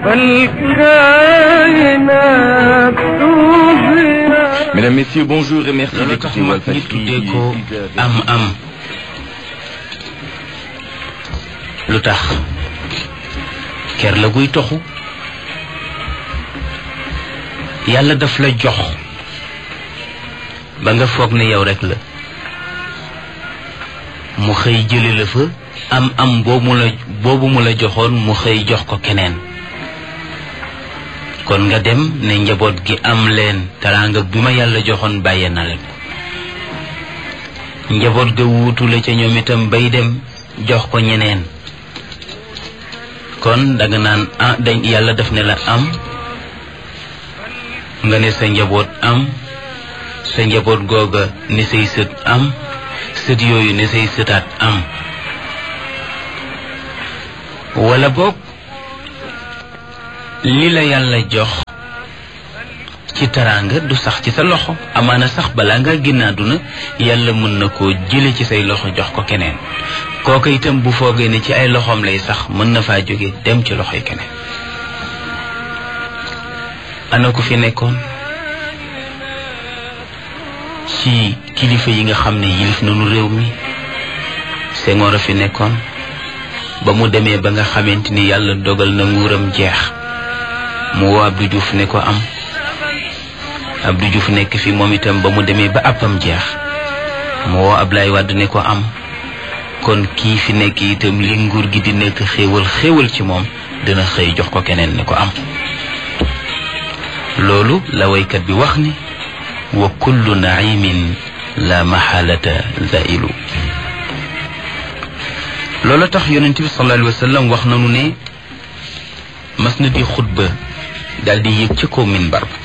فالكائنات تظهر Mesdames, Messieurs, bonjour et merci loolu tax d'écouter mag ñi Walfadjri. tuddee ko Il est 6 heures. am am lu tax ker la guy toxu yàlla daf la jox ba nga foog ne yow rek la mu xëy jële la fa am am boobu mu la boobu mu la joxoon mu xëy jox ko keneen kon nga dem ne njaboot gi am leen teraanga bi ma yàlla joxoon bàyyee na leen ko njaboot ga wuutu la ca ñoom itam bay dem jox ko ñeneen kon danga naan ah dañ yàlla def ne la am nga ne sa njaboot am sa njaboot googa ne say sët am sët yooyu ne say sëtaat am wala boog li la yàlla jox ci teraanga du sax ci sa loxo amaana sax balaa nga génn àdduna yàlla mën na koo jële ci say loxo jox ko keneen kooka itam bu foogee ne ci ay loxoom lay sax mën na faa jóge dem ci loxoy keneen ana ku fi nekkoon ci kilifa yi nga xam ne yilif nanu réew mi Senghor a fi nekkoon ba mu demee ba nga xamante ni yàlla dogal na nguuram jeex mu woo Abdou Diouf ne ko am Abdou Diouf nekk fi moom itam ba mu demee ba àppam jeex mu woo Ablaye Wade ne ko am kon kii fi nekk itam li nguur gi di nekk xéewal xéewal ci moom dina xëy jox ko keneen ne ko am loolu la waykat bi wax ni wa kullu naimin la maxaalata zailu loolu tax yonent bi sallallahu alayhi wa sallam wax nanu ne mas na di xutba daal di yéeg ca kaw minbar ba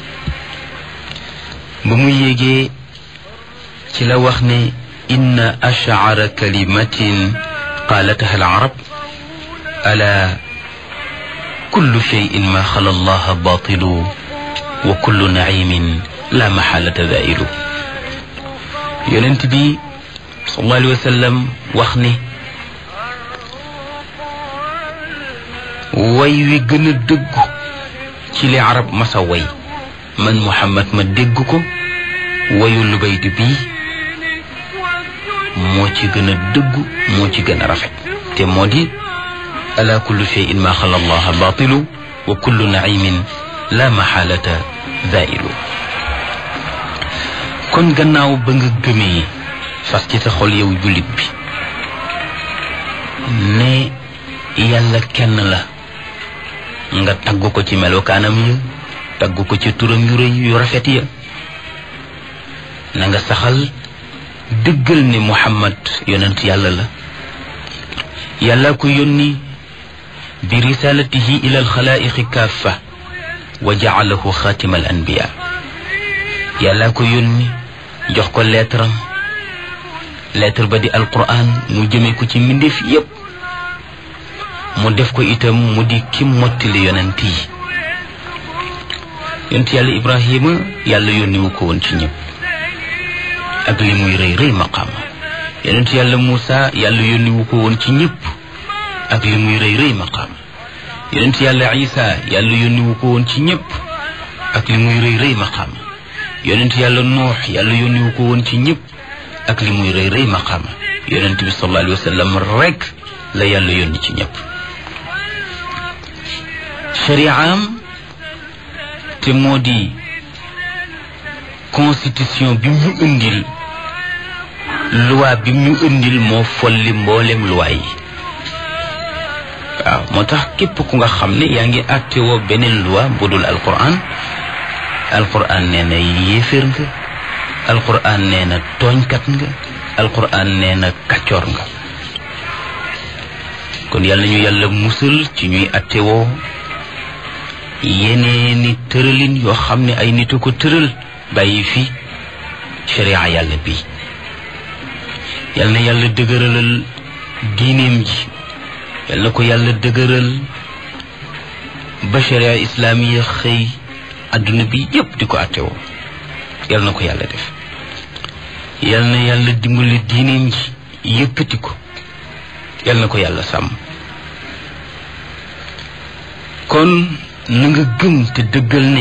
ba mu yéegee ci la wax ne inna ashcara kalimatin qaalataha alarab ala kullu cheyin ma xala allaha batilu wa kullu naimin la maxalata zailu yonent bi sallallahu alayhi wa sallam wax ne way wi gën a dëggu ci li arab masa way man muhammad ma dégg ko wayu lubaydi bii moo ci gën a dëggu moo ci gën a rafet te moo di ala kullu cheyin ma xala allaha batilu wa kullu naimin la maxaalata zailu kon gannaaw ba nga gëmee fas ci sa xol yow jullit bi ne yàlla kenn la nga tagg ko ci melokaanam ya tagg ko ci turam yu rëy yu rafet ya na nga saxal dëggal ne muhammad yonent yàlla la yàlla ko yónni bi risalatihi ila alxalaaiqi kaafa wa jaalahu xaatima al anbiya yàlla ko yónni jox ko leetaram lettre ba di alquran mu jëme ko ci mbindeef yépp mu def ko itam mu di ki mottali yonent yi yonent yàlla ibrahima yàlla yónni wu ko woon ci ñëpp ak li muy rëy rëy maqaama yonent yàlla Muusa yàlla yónni wu ko woon ci ñëpp ak li muy rëy rëy maqaama yonent yàlla Isa yàlla yónni wu ko woon ci ñëpp ak li muy rëy rëy maqaama yonent yàlla Nuux yàlla yónni wu ko woon ci ñëpp ak li muy rëy rëy maqaama yonent bi sallallahu alayhi wa sallam rek la yàlla yónni ci ñëpp shari'am te moo di constitution bi mu indil loi bi mu indil moo folli mboolem loi yi waaw moo tax képp ku nga xam ne yaa ngi àttewoo beneen loi bu dul alquran alquran nee na yéeféer nga alquran nee na tooñkat nga alquran nee na kaccoor nga kon yàlla ñu yàlla musal ci ñuy àttewoo yeneeni tëralin yoo xam ne ay nit a ko tëral bàyyi fi sharia yàlla bi yal na yàlla dëgëralal diineem ji yal na ko yàlla dëgëral ba sharia islaamiya xëy adduna bi yépp di ko attewoo yal na ko yàlla def yal na yàlla dimbali diineem ji yëkkati ko yal na ko yàlla sàmm kon na nga gëm te dëggal ne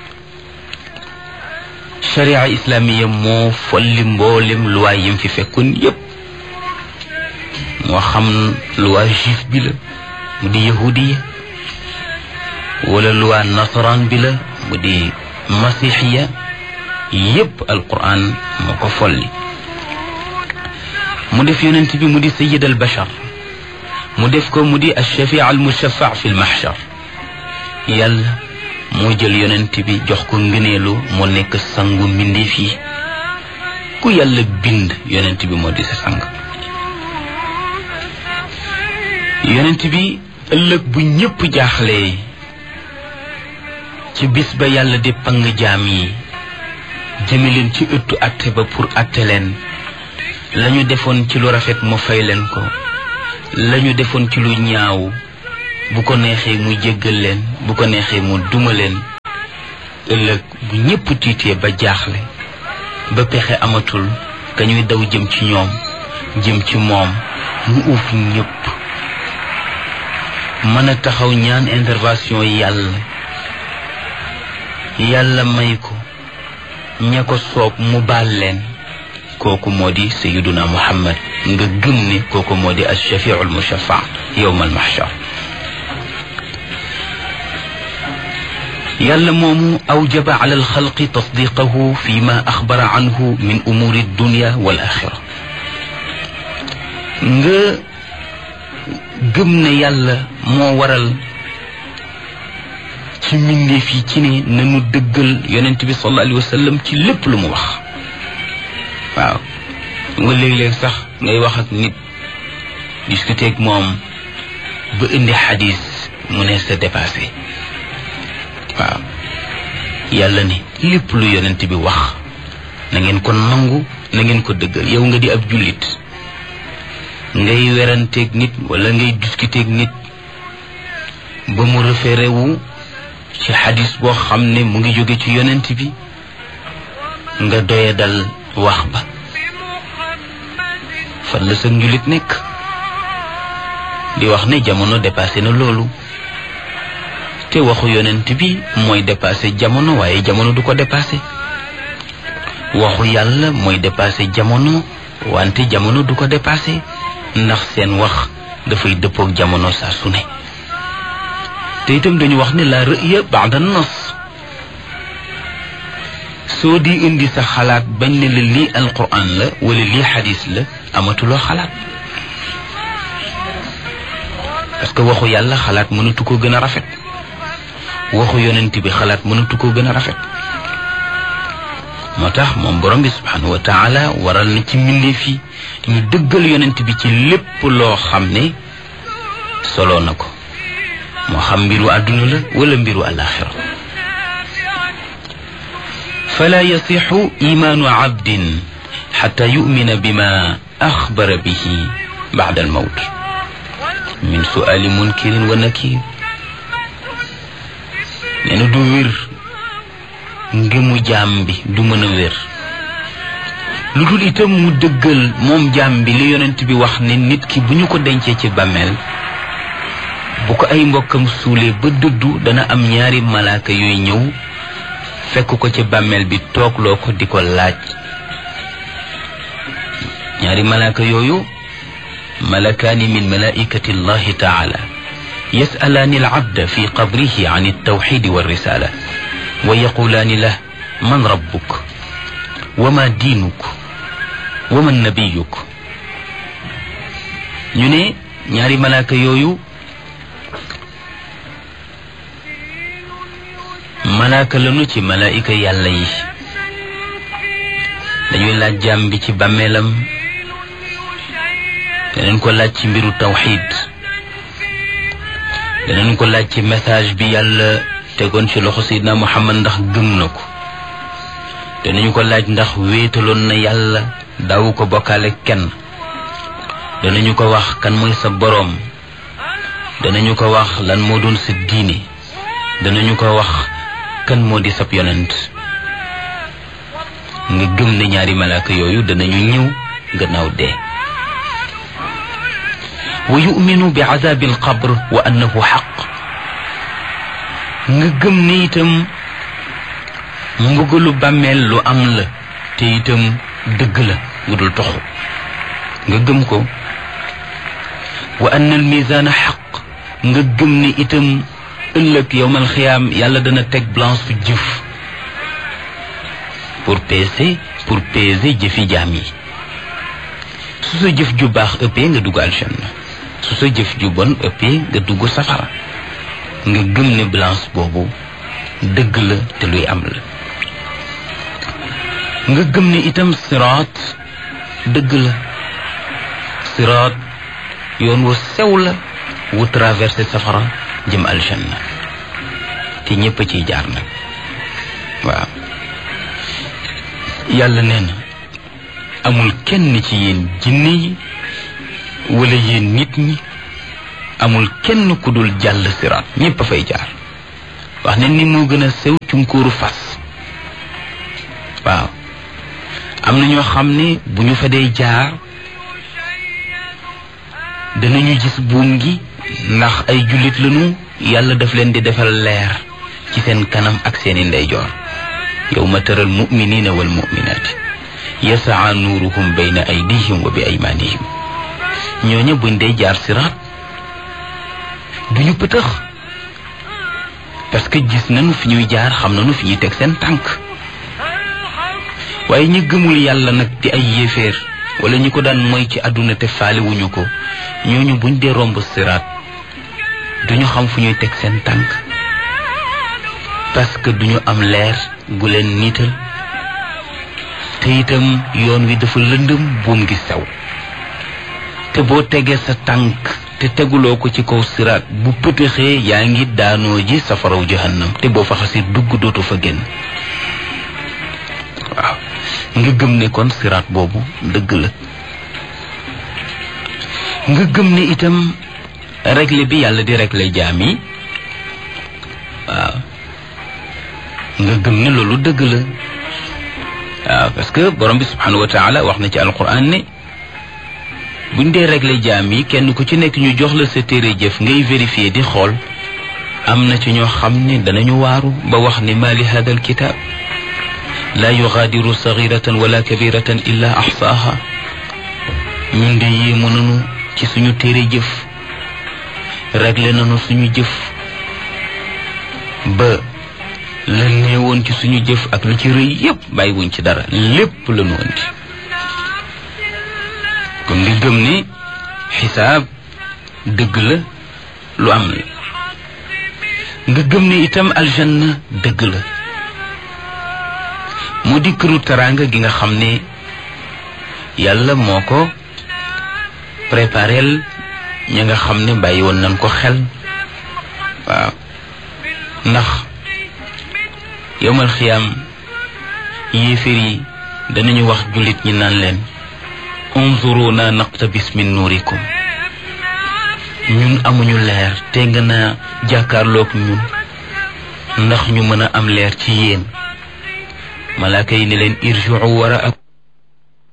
sharia islamiya moo folli mboolem luwaay yim fi fekkoon yépp moo xam luwaa juif bi la mu di yahudiya wala luwaa nasaraan bi la mu di masixiya yépp alquran moo ko folli mu def yonent bi mu di sayid al bashar mu def ko mu di alshafii al mushafa fi lmahshar yàlla moo jël yonent bi jox ko ngëneelu mu nekk sangu mbindeef yi ku yàlla bind yonent bi moo di sa sang yonent bi ëllëg bu ñépp jaaxlee ci bis ba yàlla di pang jaam yi jëme leen ci ëttu atte ba pour atte leen lañu defoon ci lu rafet mu fay leen ko lañu defoon ci lu ñaaw bu ko neexee mu jéggal leen bu ko neexee mu duma leen ëllëg bu ñépp tiitee ba jaaxle ba pexe amatul ka ñuy daw jëm ci ñoom jëm ci moom mu uuf ñépp mën a taxaw ñaan intervention yàlla yàlla may ko ña ko soob mu baal leen kooku moo di sayiduna muhammad nga gëm ne kooku moo di alshafiu almushafa yowma almahshar yàlla moomu awjaba ala alxalqi tasdiqahu fi ma axbara anhu min umuri dunya wal axira nga gëm ne yàlla moo waral ci mbindeef yi ci ne nanu dëggal yonent bi sallallahu alayhi wa sallam ci lépp lu mu wax waaw nga léeg-léeg sax ngay wax ak nit discuter ak moom ba indi xadis mu ne sa dépassé waaw yàlla ne lépp lu yonent bi wax na ngeen ko nangu na ngeen ko dëggal yow nga di ab jullit ngay weranteeg nit wala ngay discuter ak nit ba mu référé wu ci xadis boo xam ne mu ngi jóge ci yonent bi nga doye dal wax ba fan la sa njulit nekk di wax ne jamono dépassé na loolu te waxu yonent bi mooy dépassé jamono waaye jamono du ko dépassé waxu yàlla mooy dépassé jamono wante jamono du ko dépassé ndax seen wax dafay dëppook jamono saa su ne te itam dañu wax ne la rëya baada nas soo di indi sa xalaat bañ ne la lii alquran la wala lii xadis la amatuloo xalaat parce que waxu yàlla xalaat mënatu ko gën a rafet waxu yonent bi xalaat mënatu ko gën a rafet moo tax moom borom bi subhanahu wa taala waral na ci mbindeef yi ñu dëggal yonent bi ci lépp loo xam ne solo na ko moo xam mbiru àdduna la wala mbiru alaxira fala yasixu imaanu abdin xata yumina bima axbara bihi bacda almawt min suali munkirin wa nakir nee na du wér ngëmu jaam bi du mën a wér lu dul itam mu dëggal moom jaam bi li yonent bi wax ne nit ki bu ñu ko dencee ci bàmmeel bu ko ay mbokkam suulee ba dëddu dana am ñaari malaaka yooyu ñëw fekk ko ci bàmmeel bi toogloo ko di ko laaj ñaari malaaka yooyu malakaani min malaikati allahi taala yasalaani alabda fi qabrihi an altawxidi walrisala wa yaqulaani lah man rabbuk wa ma diinuk wa man nabiyuk ñu ne ñaari malaaka yooyu malaaka lanu ci malaayika yàlla yi dañuy laaj jaam bi ci bàmmeelam danañ ko laaj ci mbiru tawxid danañ ko laaj ci message bi yàlla tegoon ci loxo Seydina Muhammad ndax gëm na ko danañu ko laaj ndax wéetaloon na yàlla daawu ko bokkaale kenn danañu ko wax kan mooy sa boroom danañu ko wax lan moo doon sa diine danañu ko wax kan moo di sab yonent nga gëm ne ñaari malaaka yooyu danañu ñëw gannaaw dee wa yuminu bi azabi alqabr wa annahu xaq nga gëm ni itam mbugalu bàmmeel lu am la te itam dëgg la gu dul toxu nga gëm ko wa anna al misaana xaq nga gëm ni itam ëllëg yowmal xiyaam yàlla dana teg balance su jëf pour peser pour peser jëfi jaam yi su sa jëf ju baax ëppee nga dugg aljanna su sa jëf ju bon ëppee nga dugg safara nga gëm ne balance boobu dëgg la te luy am la nga gëm ne itam siraat dëgg la siraat yoon wu sew la wu traversé safara jëm aljanna te ñépp a ciy jaar nag waaw yàlla nee na amul kenn ci yéen jinne yi wala yéen nit ñi amul kenn ku dul jàll siraat ñépp a fay jaar wax ne ni moo gën a sew cunkóoru fas waaw am na ñoo xam ne bu ñu fa dee jaar danañu gis buum gi ndax ay jullit lañu yàlla daf leen di defal leer ci seen kanam ak seeni ndeyjoor yawma taral muminina wal muminaati yasaa nuuruhum bayna aydihim wa bi aymanihim ñooña buñ dee jaar siraat duñu pëtëx parce que gis nañu fi ñuy jaar xam nañu fi ñuy teg seen tànk waaye ñi gëmul yàlla nag di ay yéeféer wala ñi ko daan mooy ci àdduna te faale wuñu ko ñooñu buñ dee romb siraat duñu xam fu ñuy teg seen tànk parce que duñu am leer gu leen niital te itam yoon wi dafa lëndëm buum gi sew te boo tegee sa tànk te teguloo ko ci kaw siraat bu pëtëxee yaa ngi daanoo ji safaraw jahannam te boo fa xasee dugg dootu fa génn waaw nga gëm ne kon siraat boobu dëgg la nga gëm ne itam réglé bi yàlla di réglé jaam yi waaw nga gëm ne loolu dëgg la waaw parce que borom bi subhanahu wa taala wax na ci alquran ne buñ dee réglé jaam yi kenn ku ci nekk ñu jox la sa téere jëf ngay vérifier di xool am na ci ñoo xam ne danañu waaru ba wax ne ma li hada alkitab la yugaadiru sagiratan wala kabiratan illa axsaaha ñun de yéemu nanu ci suñu téere jëf réglé nanu suñu jëf ba la néewoon ci suñu jëf ak lu ci rëy yépp bàyyiwuñ ci dara lépp la nu andi kon nga gëm ne xisaab dëgg la lu am la nga gëm ne itam aljanna dëgg la mu di këru teraanga gi nga xam ne yàlla moo ko préparel ña nga xam ne bàyyi woon nañ ko xel waaw ndax yowmal xiyaam yéeféer yi danañu wax jullit ñi naan leen unzuruna naqtabis min nuurikum ñun amuñu leer te nga naa jàkkaarloog ñun ndax ñu mën a am leer ci yéen malaaka yi ne leen irjiu wara ak